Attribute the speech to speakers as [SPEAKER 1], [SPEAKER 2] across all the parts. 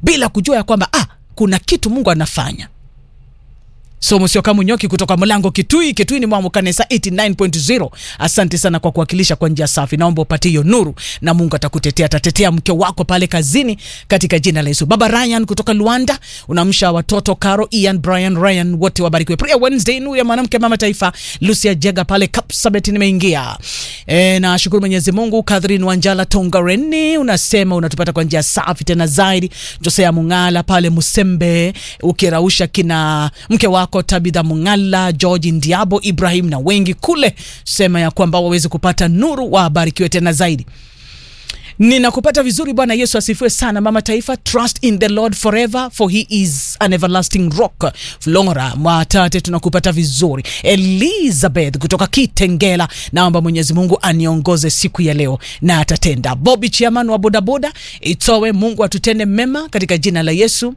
[SPEAKER 1] bila kujua ya kwamba ah, kuna kitu mungu anafanya somo sio kama nyoki kutoka mlango kitui kitui ni mwamu kanisa 89.0 asante sana kwa kuwakilisha kwa njia safi naomba upate hiyo nuru na mungu atakutetea atatetea mke wako pale kazini katika jina la yesu baba ryan kutoka luanda unamsha watoto caro ian brian ryan wote wabarikiwe prayer wednesday nuru ya mwanamke mama taifa lucia jega pale kapsabet nimeingia e, na shukuru mwenyezi mungu kathrin wanjala tongareni unasema unatupata kwa njia safi tena zaidi josea mungala pale musembe ukirausha kina mke wako tabitha mungala george ndiabo ibrahim na wengi kule sema ya kwamba waweze kupata nuru wabarikiwe tena zaidi ninakupata vizuri bwana yesu asifiwe sana mama taifa trust in the lord forever for he is an everlasting rock flora mwatate tunakupata vizuri elizabeth kutoka kitengela naomba mwenyezi mungu aniongoze siku ya leo na atatenda bobi chiaman wa bodaboda itowe mungu atutende mema katika jina la yesu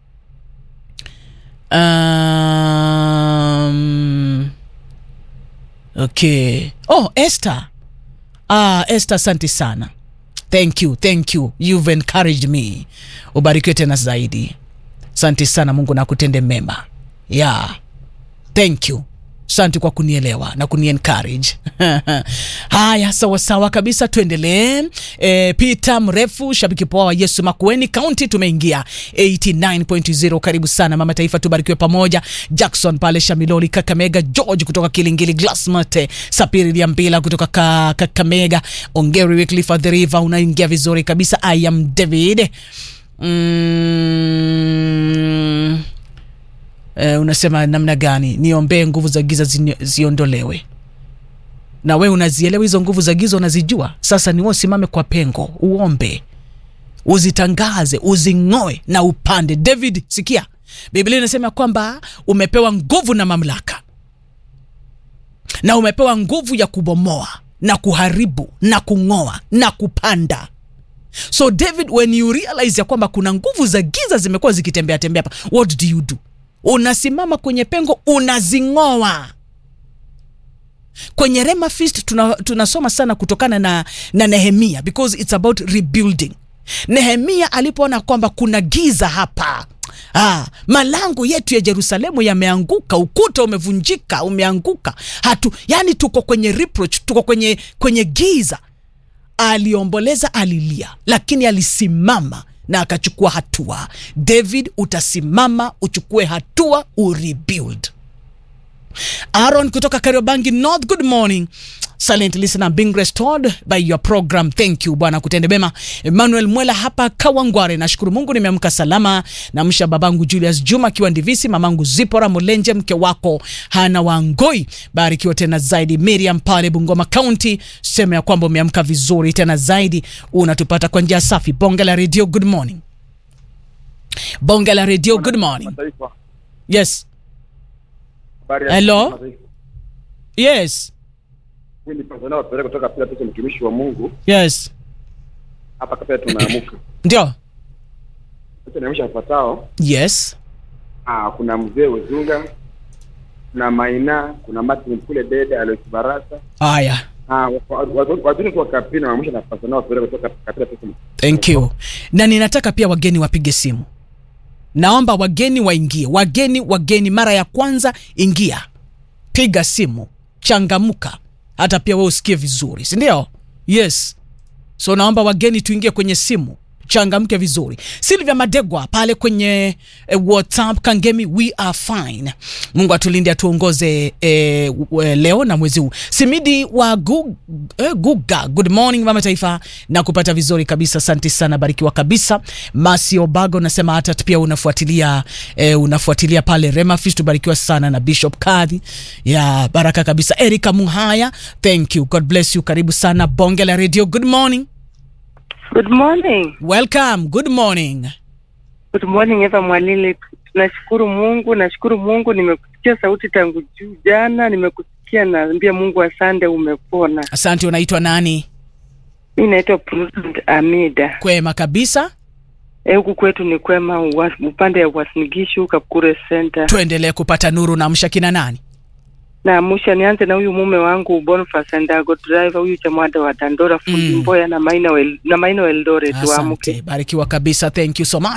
[SPEAKER 1] um, okay oh esther ah, esther asante sana thank you thank you you've encouraged me ubarikiwe tena zaidi asante sana mungu na kutende mema yeah thank you asante kwa kunielewa na kuniencourage haya sawasawa kabisa tuendelee e, peter mrefu shabiki poa wa yesu makueni kaunti tumeingia 89.0 karibu sana mama taifa tubarikiwe pamoja jackson pale shamiloli kakamega george kutoka kilingili glasmate sapiri liambila kutoka ka, kakamega ongeri wycliffe of the river unaingia vizuri kabisa i am david mm, eh, unasema namna gani niombee nguvu za giza zi, ziondolewe na we unazielewa hizo nguvu za giza unazijua sasa ni wewe usimame kwa pengo uombe uzitangaze uzing'oe na upande david sikia biblia inasema kwamba umepewa nguvu na mamlaka na umepewa nguvu ya kubomoa na kuharibu na kung'oa na kupanda so david when you realize ya kwamba kuna nguvu za giza zimekuwa zikitembea tembea hapa what do you do unasimama kwenye pengo unazing'oa kwenye rema feast tuna, tunasoma sana kutokana na, na nehemia because it's about rebuilding nehemia alipoona kwamba kuna giza hapa Ah, malango yetu ya Yerusalemu yameanguka, ukuta umevunjika, umeanguka. Hatu, yani tuko kwenye reproach, tuko kwenye kwenye giza. Aliomboleza, alilia, lakini alisimama na akachukua hatua. David, utasimama uchukue hatua, urebuild. Aaron kutoka Kariobangi North, good morning. Silent listener being restored by your program. Thank you bwana, kutende mema. Emmanuel Mwela hapa Kawangware, nashukuru Mungu nimeamka salama. Namsha babangu Julius Juma akiwa Ndivisi, mamangu Zipora Mulenje, mke wako Hana Wangoi, barikiwa tena zaidi. Miriam pale Bungoma County, sema ya kwamba umeamka vizuri tena zaidi, unatupata kwa njia safi. Bonge la radio, good morning. Bonge la radio, good morning.
[SPEAKER 2] Mataifa.
[SPEAKER 1] Yes,
[SPEAKER 2] Habari ya
[SPEAKER 1] Hello?
[SPEAKER 2] mataifa.
[SPEAKER 1] yes,
[SPEAKER 2] Huyu ni Tanzania wapeleka kutoka pia tuko mtumishi wa Mungu
[SPEAKER 1] yes,
[SPEAKER 2] hapa kapia tunaamuka.
[SPEAKER 1] ndio,
[SPEAKER 2] Sasa naamsha wafuatao.
[SPEAKER 1] yes,
[SPEAKER 2] Ah, kuna mzee Uzunga, kuna Maina, kuna Martin kule Dede, Alois Barasa.
[SPEAKER 1] haya.
[SPEAKER 2] Ah, wazuri kwa kapina waamsha na Tanzania wapeleka kutoka kapia tuko.
[SPEAKER 1] Thank you. Na ninataka pia wageni wapige simu. Naomba wageni waingie. Wageni, wageni, mara ya kwanza ingia, piga simu, changamka, hata pia wewe usikie vizuri, si ndio? Yes. So naomba wageni tuingie kwenye simu, changamke vizuri. Silvia Madegwa pale kwenye eh, WhatsApp Kangemi, we are fine. Mungu atulinde atuongoze eh, w- leo na mwezi huu. Simidi wa Gu, eh, Guga, good morning mama taifa, na kupata vizuri kabisa, asante sana, barikiwa kabisa. Masi Obago unasema hata pia unafuatilia eh, unafuatilia pale Rema Feast, tubarikiwa sana na Bishop Kadhi ya baraka kabisa. Erika Muhaya, thank you, God bless you, karibu sana Bonge la Radio, good morning.
[SPEAKER 3] Good morning.
[SPEAKER 1] Welcome, good morning.
[SPEAKER 3] Good morning Eva Mwalili. Tunashukuru Mungu, nashukuru Mungu nimekusikia sauti tangu juu jana, nimekusikia naambia Mungu asante umepona.
[SPEAKER 1] Asante, unaitwa nani?
[SPEAKER 3] Mi naitwa Prudent Amida.
[SPEAKER 1] Kwema kabisa,
[SPEAKER 3] Eh, huku kwetu ni kwema uwa- upande ya Uasinigishu Kakure Center.
[SPEAKER 1] tuendelee kupata nuru na msha kina nani?
[SPEAKER 3] Na musha nianze na huyu mume wangu Boniface Ndago driver huyu chamwada wa Dandora fundi
[SPEAKER 1] Mm.
[SPEAKER 3] Mboya na Maina wel, na Maina Eldoret
[SPEAKER 1] Asante,
[SPEAKER 3] waamuke.
[SPEAKER 1] barikiwa kabisa, thank you so much.